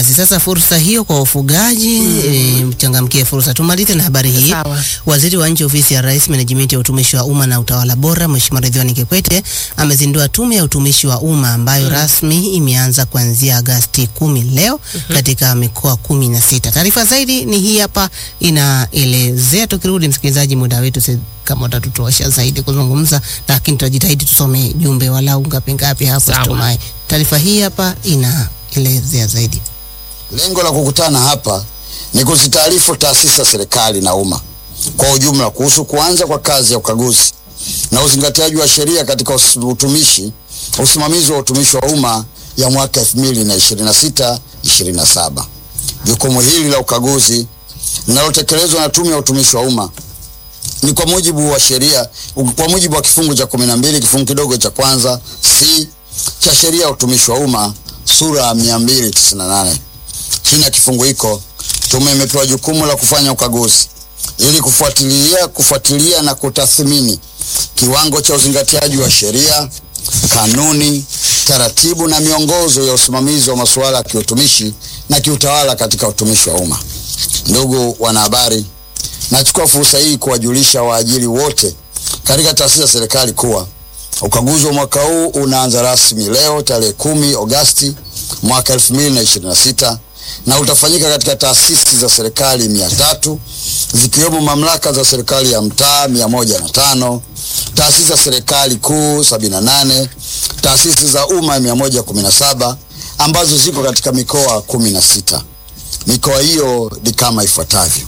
Basi sasa fursa hiyo kwa wafugaji e, mchangamkie fursa. Tumalize na habari hii. Sawa. Waziri wa Nchi Ofisi ya Rais, Menejimenti ya Utumishi wa Umma na Utawala Bora, Mheshimiwa Ridhiwani Kikwete amezindua Tume ya Utumishi wa Umma ambayo rasmi imeanza kuanzia Agasti kumi leo katika mikoa kumi na sita. Taarifa zaidi ni hii hapa, inaelezea. Tukirudi msikilizaji, muda wetu si kama utatutosha zaidi kuzungumza, lakini tutajitahidi tusome jumbe walau ngapi ngapi hapo, Sawa. situmai. Taarifa hii hapa inaelezea zaidi. Lengo la kukutana hapa ni kuzitaarifu taasisi za serikali na umma kwa ujumla kuhusu kuanza kwa kazi ya ukaguzi na uzingatiaji wa sheria katika us- utumishi, usimamizi wa utumishi wa umma ya mwaka 2026 27. Jukumu hili la ukaguzi linalotekelezwa na Tume ya Utumishi wa Umma ni kwa mujibu wa sheria, kwa mujibu wa kifungu cha 12 kifungu kidogo cha kwanza C cha sheria ya utumishi wa umma sura ya 298. Chini ya kifungu hiko, tume imepewa jukumu la kufanya ukaguzi ili kufuatilia, kufuatilia na kutathmini kiwango cha uzingatiaji wa sheria, kanuni, taratibu na miongozo ya usimamizi wa masuala ya kiutumishi na kiutawala katika utumishi wa umma. Ndugu wanahabari, nachukua fursa hii kuwajulisha waajiri wote katika taasisi za serikali kuwa ukaguzi wa mwaka huu unaanza rasmi leo tarehe kumi Agosti mwaka 2026 na utafanyika katika taasisi za serikali mia tatu zikiwemo mamlaka za serikali ya mtaa mia moja na tano taasisi za serikali kuu 78 taasisi za umma 117 ambazo ziko katika mikoa 16. Mikoa hiyo ni kama ifuatavyo: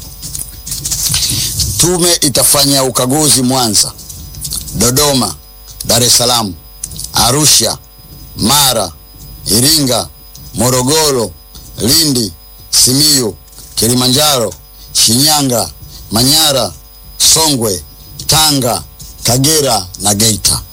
Tume itafanya ukaguzi Mwanza, Dodoma, Dar es Salaam, Arusha, Mara, Iringa, Morogoro, Lindi, Simiyu, Kilimanjaro, Shinyanga, Manyara, Songwe, Tanga, Kagera na Geita.